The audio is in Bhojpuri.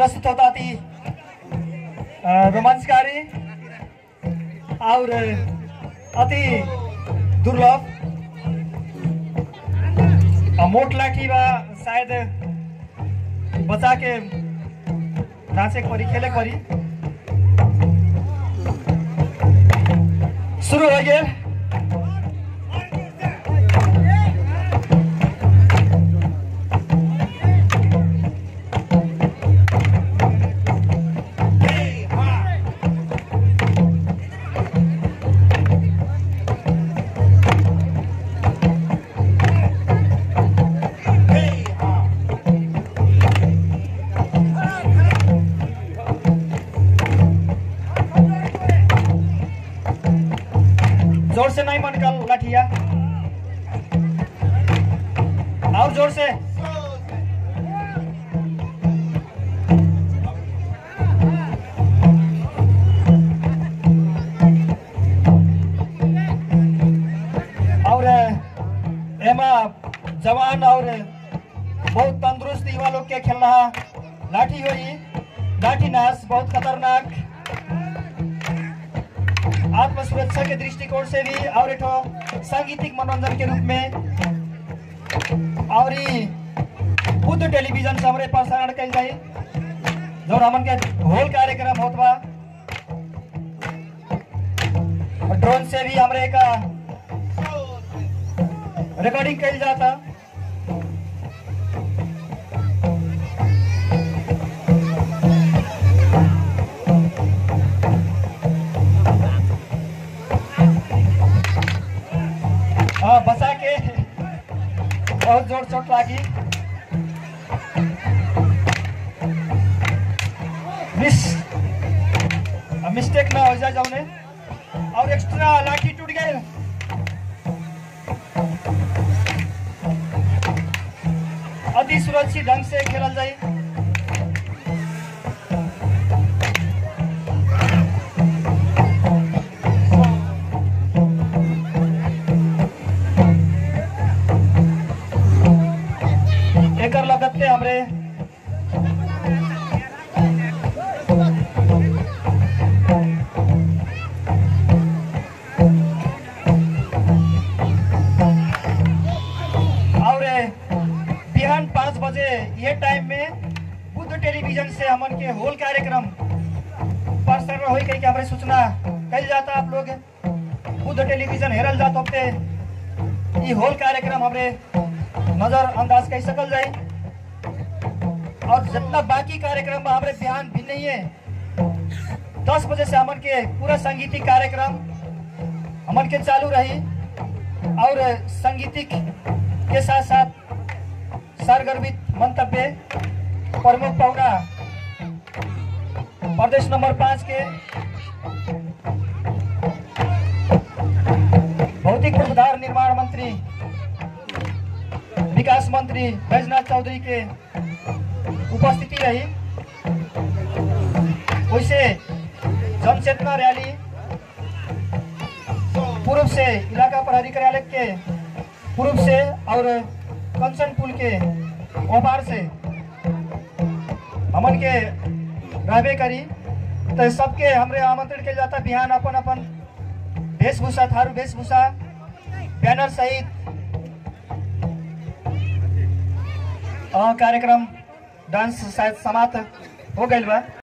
प्रस्तुत होता थी अ, रोमांचकारी और अति दुर्लभ अ, मोट लाठी बा शायद बचा के नाचे के परी खेले के परी शुरू हो गया जोर से नहीं मन निकाल लाठिया और जोर से और एमा जवान और बहुत तंदुरुस्त युवा लोग के खेल रहा लाठी होई लाठी नाच बहुत खतरनाक आत्म सुरक्षा के दृष्टिकोण से भी और एक ठो सांगीतिक मनोरंजन के रूप में और ई बुद्ध टेलीविजन से हमारे प्रसारण कल जाई जो हमन के होल कार्यक्रम होत बा और ड्रोन से भी हमरे का रिकॉर्डिंग कल जाता हाँ बचा के बहुत जोर चोट लागी मिस मिस्टेक ना हो जाए जाउने और एक्स्ट्रा लाठी टूट गए अति सुरक्षित ढंग से खेलल जाए एकर लगते हमरे और बिहान पाँच बजे ये टाइम में बुद्ध टेलीविजन से हमन के होल कार्यक्रम प्रसारण हो कही के हमरे सूचना कल जाता आप लोग बुद्ध टेलीविजन हेरल जात होते ये होल कार्यक्रम हमरे नजर अंदाज कर सकल जाए और जितना बाकी कार्यक्रम बा हमरे बिहान भी नहीं है दस बजे से हमन के पूरा संगीतिक कार्यक्रम हमन के चालू रही और संगीतिक के साथ साथ सरगर्भित मंतव्य प्रमुख पौना प्रदेश नंबर पाँच के भौतिक पूर्वाधार निर्माण मंत्री विकास मंत्री बैजनाथ चौधरी के उपस्थिति रही वैसे जन चेतना रैली पूर्व से इलाका प्रहरी कार्यालय के पूर्व से और कंचन पुल के ओपार से हमन के रहबे करी तो सबके हमरे आमंत्रण के जाता बिहान अपन अपन वेशभूषा थारू वेशभूषा बैनर सहित अ, कार्यक्रम डांस शायद समाप्त हो गइल बा